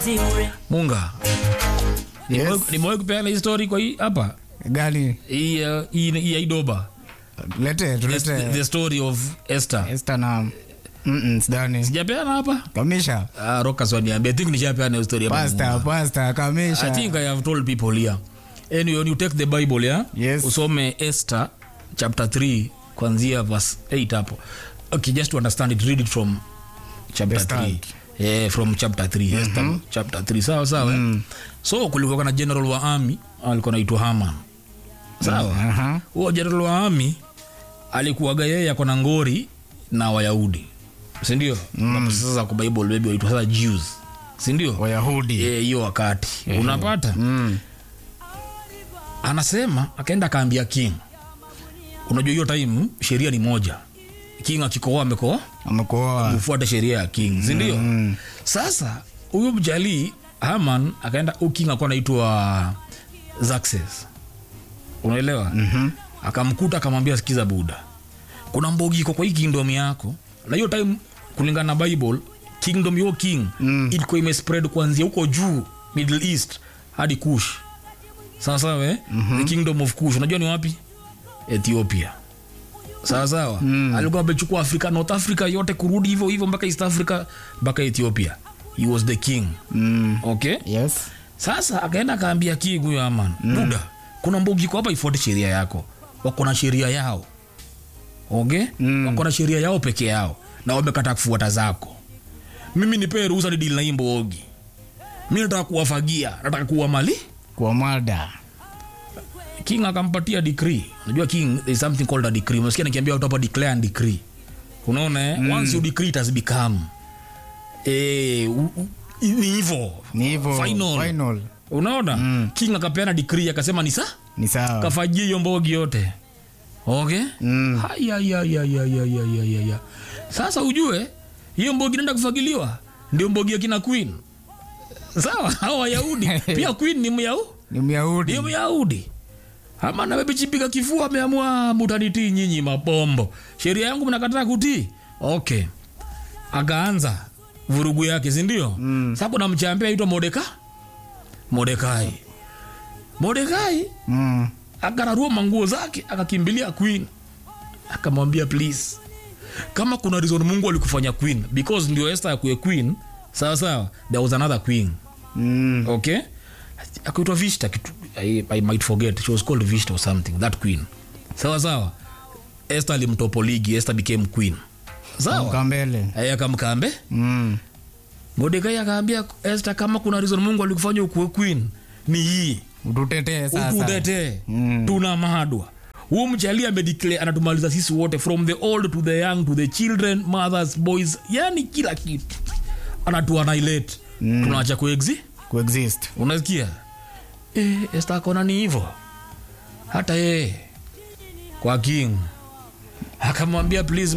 munga Yes. Nimewahi- nimewahi kupeana hii story kwa hii hapa Gani? hii uh, hii hii ya idoba Lete, the, tulete. the story of esther Esther na Mm-mm, sidhani. sijapeana hapa Kamisha. uh, rokas waniambia i think nishapeana hiyo story hapa Pasta, Munga. pasta, I kamisha. think I have told people here. Anyway, when you take the Bible, yeah? Yes. Usome Esther chapter 3 kuanzia verse 8 hapo. Okay, just to understand it, read it from chapter The start. 3. Yeah, from chapter 3. Esther chapter 3. Sawa sawa. eh? So kulikuwa na general wa army alikuwa anaitwa Haman. Sawa. Aha. Huo general wa army alikuwaga yeye ako na ngori na Wayahudi. Si ndio? Mm. Sasa kwa Bible baby waitwa sasa Jews. Si ndio? Wayahudi. Eh, hiyo wakati unapata Mm. anasema akaenda akaambia king unajua hiyo time sheria ni moja king akikoa amekoa Amekuoa. ufuate sheria ya king sindio Mm. sasa huyu mjalii haman akaenda huyu king akuwa anaitwa Xerxes. unaelewa Mhm. akamkuta akamwambia sikiza buda kuna mbogi iko kwa hii kingdom yako na hiyo time kulingana na bible kingdom yo king Mm. ilikuwa imespread kuanzia huko juu middle east hadi kush sawa sawa eh? the kingdom of kush unajua ni wapi ethiopia sawa sawa Mm. alikuwa amechukua afrika north africa yote kurudi hivyo hivyo mpaka east africa mpaka ethiopia he was the king Mm. okay Yes. sasa akaenda akaambia king huyo aman mm. buda kuna mbogi iko hapa ifuate sheria yako wako na sheria yao okay Mm. wako na sheria yao peke yao na wamekata kufuata zako mimi nipee ruhusa ni dili na hii mbogi mi nataka kuwafagia nataka kuwa mali Kwa mada. king akampatia decree unajua king there is something called a decree unasikia nikiambia watu hapa declare and decree unaona eh? once you decree it has become eh u- u- ni hivyo Ni hivyo. Final. Final. unaona Mm. king akapeana decree akasema ni sa Ni sawa. kafajia hiyo mbogi yote okay Mm. Hayayayayayayayaya. sasa ujue hiyo mbogi naenda kufagiliwa ndio mbogi ya kina queen sawa hao wayahudi pia queen ni myahudi Ni Myahudi. ndio myahudi ama na bebichipiga kifua ameamua mutanitii nyinyi mapombo sheria yangu mnakataa kutii okay akaanza vurugu yake sindio Mm. sa kuna mchambia aitwa modeka modekai modekai Mm. akararua manguo zake akakimbilia queen akamwambia please kama kuna reason mungu alikufanya queen because ndio esther akuwe queen sawa sawa there was another queen Mm. okay akaitwa vista kitu I, i might forget she was called vista or something that queen sawa sawa esther alimtopo ligi esther became queen sawa Mkambele. Aya, akamkambe Mm. modekai akaambia esther kama kuna reason mungu alikufanya ukuwe queen ni hii Ututetee sasa. ututetee Mm. tuna madwa huu mchali amedeclare anatumaliza sisi wote from the old to the young to the children mothers boys yani kila kitu anatuanailate mm. tunaacha kuexi Coexist. unasikia e, esta akona ni hivo hata yeye kwa king akamwambia please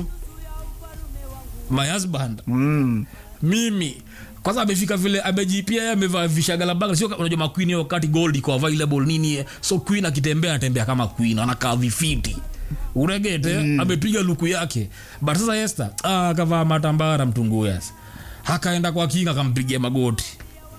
my husband Mm. mimi kwanza amefika vile amejipia yeye amevaa vishagalabanga sio unajua maqueen hiyo wakati gold iko available nini so queen akitembea anatembea kama queen anakaa vifiti uregete mm. amepiga luku yake but sasa Esther ah, akavaa matambara mtunguyas akaenda kwa king akampigia magoti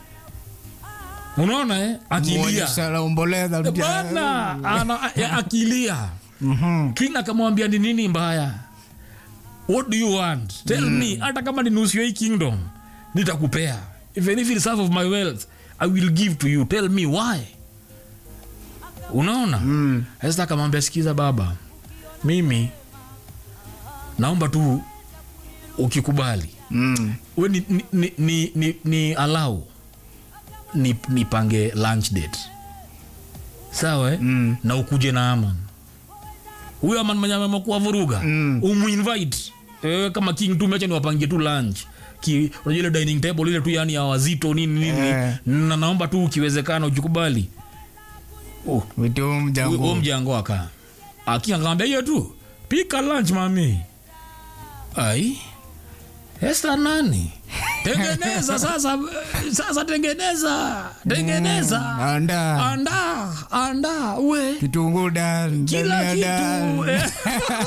unaona eh akilia Muonyesha la omboleza. mtia- bana ana, ya, akilia Mhm. king akamwambia ni nini mbaya what do you want tell me hata kama ni nusu ya hii kingdom nitakupea even if it's half of my wealth i will give to you tell me why unaona Mm. Esther akamwambia sikiza baba mimi naomba tu ukikubali Mm. we ni, ni, ni, ni, ni, ni allow ni nipange lunch date sawa eh? Mm. na ukuje na aman huyo aman mwenye amekuwa vuruga Mm. umuinvite eh, kama king tu mecha niwapangie tu lunch Ki- unajua ile dining table ile tu yani ya wazito nini nini Eh. na naomba tu ukiwezekana ukikubali oh, Witi huu huo mjangu. mjango aka akiangaambia hiyo tu pika lunch mami ai Esther nani tengeneza sasa sasa tengeneza tengeneza Anda. anda anda we Kitunguu dan. kila dania kitu dan. eh.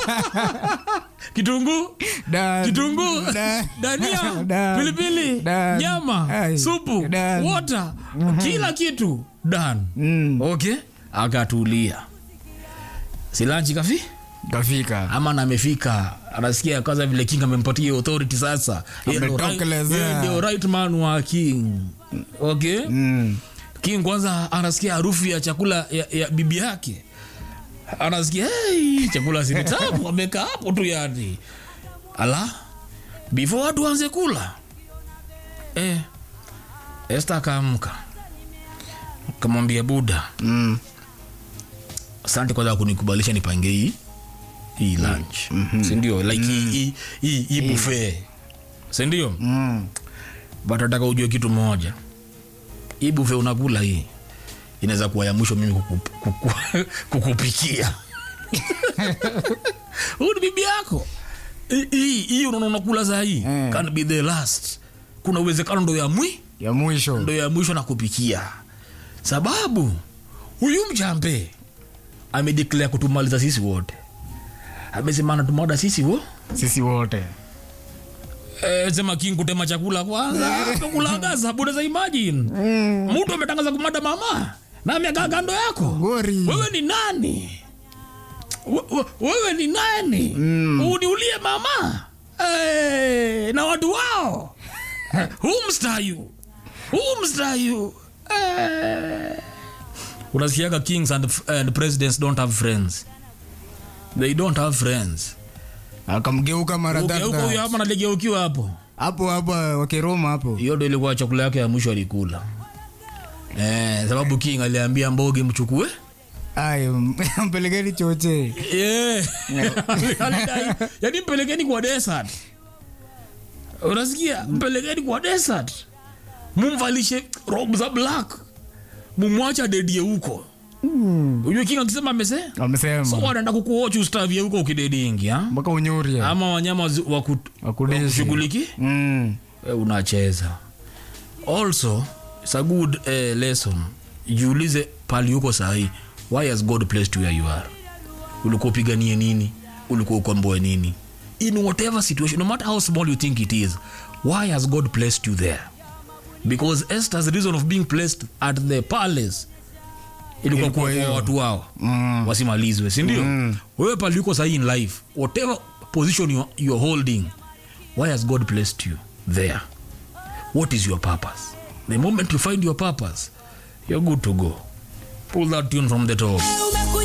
kitunguu Dan. kitunguu Dan. dania Dan. pilipili Dan. nyama Ai. supu Dan. water kila kitu dan Mm. okay akatulia silanchi kafi Kafika. ama na amefika anasikia kwanza vile king amempatia hiyo authority sasa Yeye ndo right- Ametokelezea. yeye ndio right man wa king okay Mm. king kwanza anasikia harufu ya chakula ya, ya bibi yake anasikia hey, chakula sinitamu amekaa hapo tu yani ala before watu wanze kula eh, este akaamka kamwambia buda Mm. asante kwanza kunikubalisha nipange hii hii lunch mm-hmm. sindio like hii hii hii hii buffet sindio Mm. but nataka ujue kitu moja hii buffet unakula hii inaweza kuwa ya mwisho mimi kuku, kuku, kukupikia huu ni bibi yako Hii- hii hii unaona unakula saa hii Eh. can be the last kuna uwezekano ndo ya mwi Ya mwisho. ndo ya mwisho na kupikia sababu huyu mjambe amedeclare kutumaliza sisi wote amesema anatumada sisi wo Sisi wote. Eh, sema king kutema chakula kwanza kulagaza buda za imagine mtu ametangaza kumada mama na amekaa kando yako Gori. wewe ni nani We- we- wewe ni nani uniulie mama Eh, na watu wao huu mstayu huu mstayu Eh. unasikiaga kings and, and presidents don't have friends they don't have friends Akamgeuka mara Ugeuka huyo tatu. hapa naligeukiwa hapo Hapo hapo wakiroma hapo. hiyo ndo ilikuwa chakula yake ya mwisho alikula eh, sababu king aliambia mbogi mchukue Ai, mpelekeni choche. yeah. Alidai, yaani mpelekeni kwa desert unasikia mpelekeni kwa desert mumvalishe rob za black mumwacha dedie huko ujue king akisema amese so Wamesema. wanaenda kukuochi ustavie huko ukidedingi ha? Mpaka unyuria. ama wanyama wazi- waku- Wakudishi. wakushughuliki Mm. we unacheza also it's a good uh, lesson jiulize pali huko sahii why has god placed you where you are ulikuwa upiganie nini ulikuwa ukomboe nini in whatever situation no matter how small you think it is why has god placed you there because esther's reason of being placed at the palace ilikuwa Ilikuwa kuokoa hiyo. watu wao Mm. wasimalizwe sindio mm. wewe pali uko sahii in life whatever position you, you're holding why has god placed you there what is your purpose the moment you find your purpose you're good to go pull that tune from the top